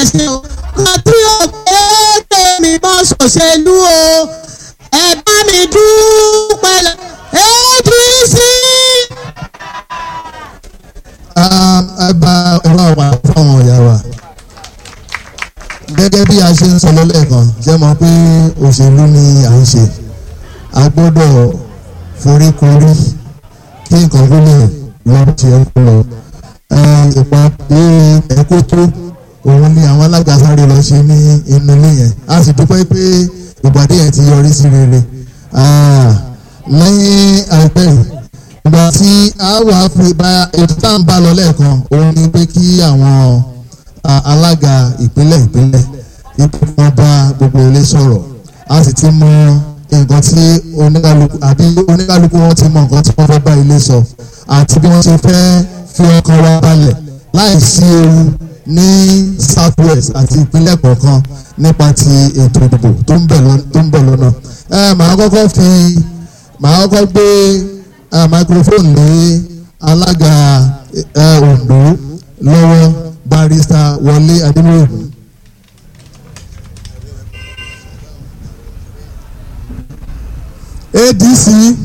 sí o kan tí o pé tèmi bọ́ ṣòṣèlú o ẹ bá mi dúpẹ́ lọ APC. ẹ bá ẹ bá wà fáwọn ọ̀yà wa gẹ́gẹ́ bí a ṣe ń sọ lọ́lẹ́ẹ̀kan ṣe mọ̀ pé òṣèlú ni à ń ṣe a gbọ́dọ̀ foríkorí kí nǹkan tó lè lọ ṣe é kó lọ ìpàdé ẹ̀kọ́ tó òun ni àwọn alága sáré lọ ṣe ní inú ilé yẹn a sì dúpẹ́ pé ìpàdé yẹn ti yọrí sí rere lẹ́yìn àìpẹ́ yìí ìgbà tí a wà fi bá ètò tá à ń bá lọ lẹ́ẹ̀kan òun ni pé kí àwọn alága ìpínlẹ̀ ìpínlẹ̀ ipò wọn bá gbogbo ilé sọ̀rọ̀ a sì ti mọ nǹkan tí oníkálukú àbí oníkálukú wọn ti mọ nǹkan tí wọ́n fẹ́ bá ilé sọ àti bí wọ́n ṣe fẹ́ fi ọkàn wa balẹ̀ láì sí ewu ní south west àti ìpínlẹ̀ kọ̀ọ̀kan nípa ti ètò ìdìbò tó ń bọ̀ lọ́nà. ẹ màá kọ́kọ́ fi màá kọ́kọ́ gbé microphone lé alága Ondo lọ́wọ́ barrister Wọlé Adémọ́rẹ̀mí. ADC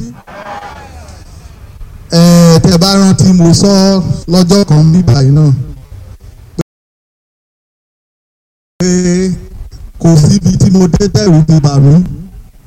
ẹ tẹ́ bá rántí mo sọ lọ́jọ́ kan bíbá yìí náà pé kò síbi tí mo dé tẹ̀rù ti bà mí